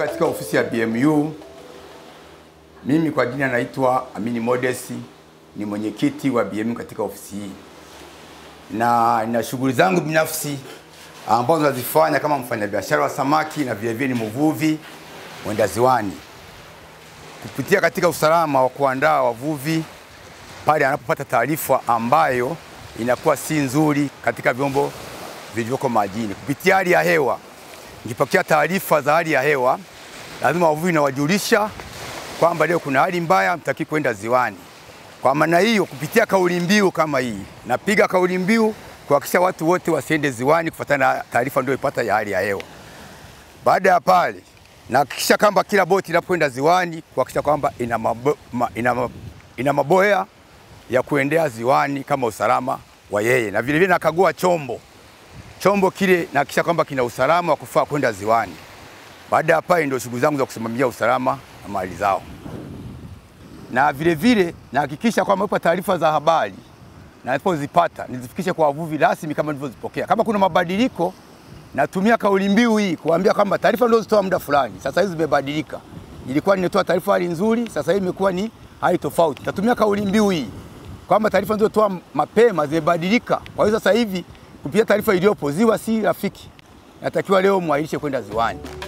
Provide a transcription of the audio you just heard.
katika ofisi ya BMU. Mimi kwa jina naitwa Amini Modesi, ni mwenyekiti wa BMU katika ofisi hii, na nina shughuli zangu binafsi ambazo nazifanya kama mfanyabiashara wa samaki na vilevile ni mvuvi mwenda ziwani, kupitia katika usalama wa kuandaa wavuvi pale anapopata taarifa ambayo inakuwa si nzuri katika vyombo vilivyoko majini. Kupitia hali ya hewa, nikipokea taarifa za hali ya hewa, lazima wavuvi nawajulisha kwamba leo kuna hali mbaya, mtaki kwenda ziwani. Kwa maana hiyo, kupitia kauli mbiu kama hii, napiga kauli mbiu kuhakikisha watu wote wasiende ziwani kufuatana na taarifa ndio ipata ya hali ya hewa. Baada ya pale, nahakikisha kwamba kila boti inapoenda ziwani kuhakikisha kwamba ina, mabo, ma, ina, ma, ina maboya ya kuendea ziwani kama usalama wa yeye, na vilevile nakagua chombo chombo kile nahakikisha kwamba kina usalama wa kufaa kwenda ziwani. Baada ya pale, ndio shughuli zangu za kusimamia usalama na mali zao, na vilevile nahakikisha kwamba ipo taarifa za habari na nilipozipata nizifikishe kwa wavuvi rasmi kama nilivyozipokea. Kama kuna mabadiliko, natumia kauli mbiu hii kuambia kwamba taarifa nilizozitoa muda fulani sasa hizi zimebadilika. Ilikuwa ninatoa taarifa hali nzuri, sasa hivi imekuwa ni hali tofauti. Natumia kauli mbiu hii kwamba taarifa nilizotoa mapema zimebadilika. Kwa hiyo sasa hivi kupitia taarifa iliyopo, ziwa si rafiki, natakiwa leo mwahirishe kwenda ziwani.